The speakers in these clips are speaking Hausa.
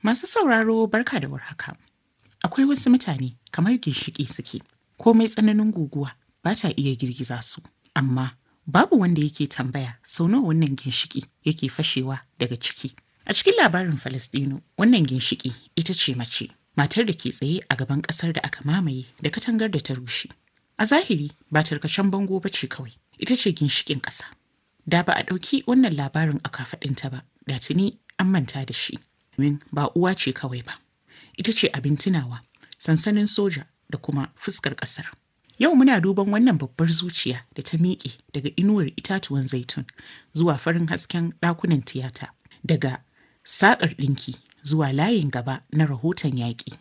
Masu sauraro barka da warhaka. Akwai wasu mutane kamar ginshiƙi suke, komai tsananin guguwa ba ta iya girgiza su, amma babu wanda yake tambaya sau nawa wannan ginshiƙi yake fashewa daga ciki. A cikin labarin Falasɗinu, wannan ginshiƙi ita ce mace, matar da ke tsaye a gaban ƙasar da aka mamaye da katangar da ta rushe. A zahiri ba tarkacen bango ba ce kawai, ita ce ginshiƙin ƙasa. Da ba a ɗauki wannan labarin a kafaɗinta ba, da tuni an manta da shi. Domin ba uwa ce kawai ba, ita ce abin tunawa, sansanin soja da kuma fuskar ƙasar. Yau muna duban wannan babbar zuciya da ta miƙe daga inuwar itatuwan zaitun zuwa farin hasken ɗakunan tiyata, daga saƙar ɗinki zuwa layin gaba na rahoton yaƙi.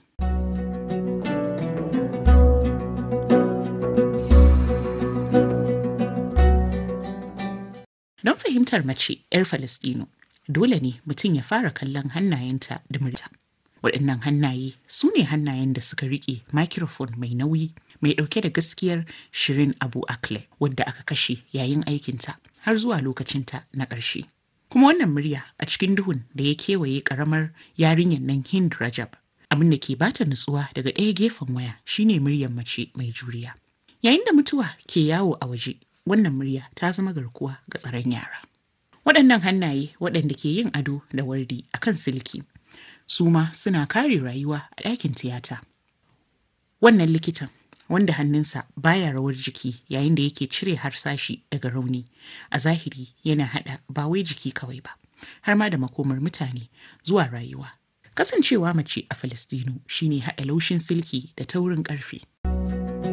Don fahimtar mace 'yar Falasɗinu, dole ne mutum ya fara kallon hannayenta da murta. Waɗannan hannaye su ne hannayen da suka riƙe microphone mai nauyi mai ɗauke da gaskiyar Shirin Abu Akle wadda aka kashe yayin aikinta har zuwa lokacinta na ƙarshe. Kuma wannan murya a cikin duhun da ya kewaye ƙaramar yarinyar nan Hind Rajab abin da ke bata nutsuwa daga ɗaya gefen waya shine muryar mace mai juriya. Yayin da mutuwa ke yawo a waje, wannan murya ta zama garkuwa ga tsaron yara. Waɗannan hannaye waɗanda ke yin ado da wardi a kan silki, su ma suna kare rayuwa a ɗakin tiyata. Wannan likitan wanda hannunsa baya rawar jiki yayin da yake cire harsashi daga rauni a zahiri yana haɗa ba wai jiki kawai ba, har ma da makomar mutane zuwa rayuwa. Kasancewa mace a Falastinu shine haɗa laushin silki da taurin ƙarfe.